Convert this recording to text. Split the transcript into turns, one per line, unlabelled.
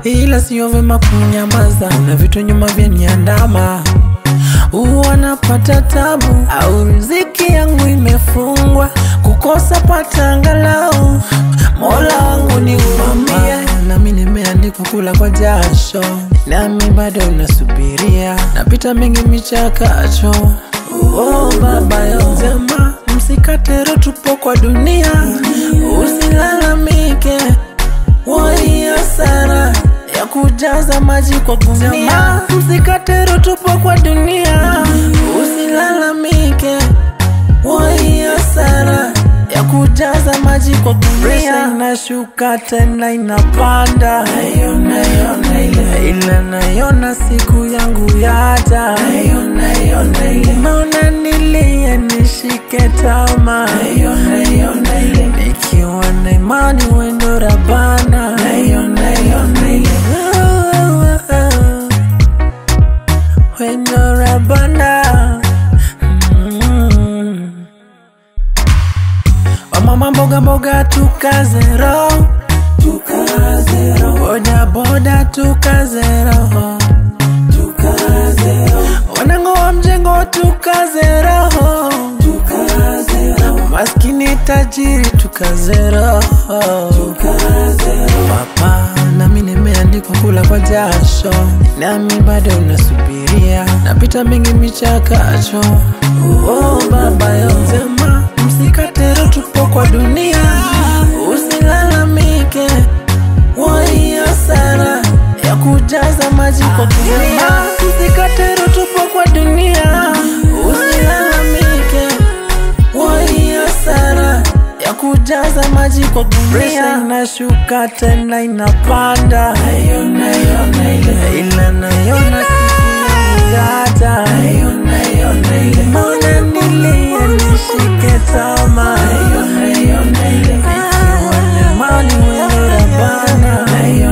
ila sio vema kunyamaza. Kuna vitu nyuma vyaniandama, huwa napata tabu au riziki yangu imefungwa, kukosa pata angalau. Mola wangu ni umwambie, nami nimeandikwa kula kwa jasho, nami bado nasubiria, napita mengi michakacho. Oh baba yo sema, msikatero, tupo kwa dunia, usilalamike wai hasara ya kujaza maji kwa gunia. Msikatero, tupo kwa dunia, usilalamike wai hasara ya kujaza maji kwa gunia. Inashuka tena inapanda, ila naiona siku yangu yaja. Maona nilie nishike tama, nikiwa na imani wendo Rabana. Wendo Rabana. Mm. Wamama mboga mboga tukazero boda boda tukazero wanango wa mjengo tukazero maskini tajiri tukazero papa nami nimeandikwa kula kwa jasho nami bado nasubiria napita mengi michakacho oh baba yo sema msikatero tupo kwa dunia usilalamike wai hasara ya kujaza maji kwa gunia msikatero tupo kwa dunia usilalamike wai hasara ya kujaza maji kwa gunia inashuka tena inapanda ila naiona siku yangu yaja Mbona nilie nishike tama Nikiwa na imani wewe Rabana